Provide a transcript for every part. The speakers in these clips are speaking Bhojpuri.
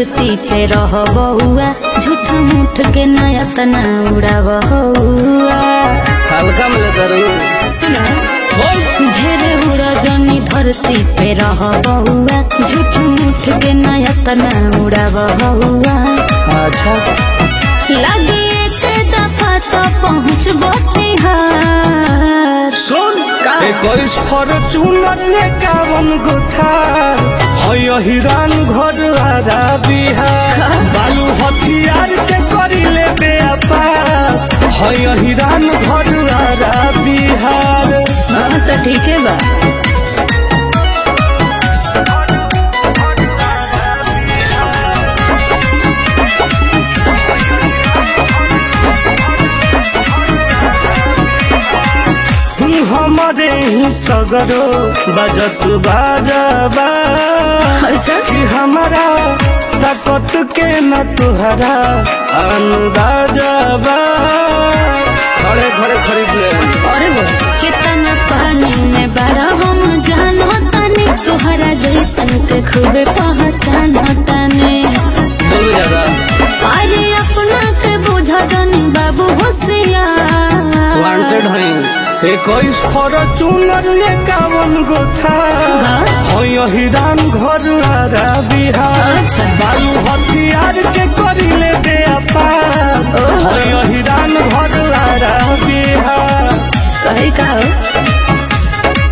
धरती पे रह बहुआ झूठ मूठ के नया तना उड़ा बहुआ हल्का में लेता रहू सुना ढेरे उड़ा जनी धरती पे रह बहुआ झूठ मूठ के नया तना उड़ा बहुआ अच्छा लगे एक दफा तो पहुँच बिहार सुन इक्कीस फॉर्चूनर एकावन गो थार है हिरान घर आरा बिहार बालू हथियार के करी ले व्यापार है हिरान घर आरा बिहार हाँ तो ठीक है बा हमारे ही सगरो बजत बाजबा अच्छा कि हमारा ताकत के न तुहरा अनुराजबा खड़े खड़े खरीद ले अरे वो कितना पानी में बड़ा हम जानो तने तुहरा जैसन के खूबे पहचानो तने बोल ज्यादा अरे अपना के बुझा जनी बाबू होशियार वांटेड है इक्कीस फॉर्चूनर एकावन गो था हाँ? हिरान घर आरा बिहार अच्छा। बालू हथियार के करी ले दे अपार ओहो। हिरान घर आरा बिहार सही कहो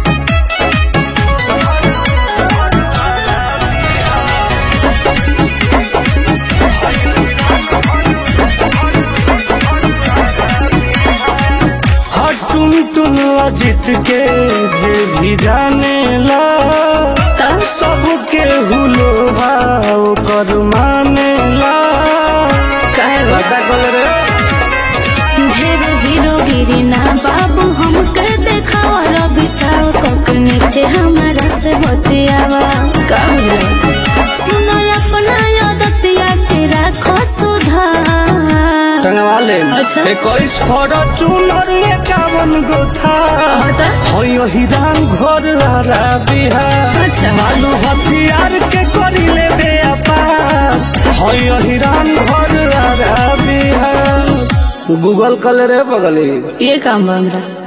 हर टुन टुन अजित के जे भी जाने ला तब सबके हुलो भाव कर माने ला कहे पता कल रे ढेर हीरोगिरी ना बाबू हमके देखावा रबिताओ कोक नीचे हमारा से बतियावा का बुझला सुनो अपना आदतिया के राखो सुधार टंगवा ले अच्छा इक्कीस फॉर्चूनर एकावन गो था बता है हिरान घर आरा बिहार अच्छा बालू हथियार के करी ले दे अपार है हिरान घर आरा बिहार गूगल कल रे बगली ये काम बा हमरा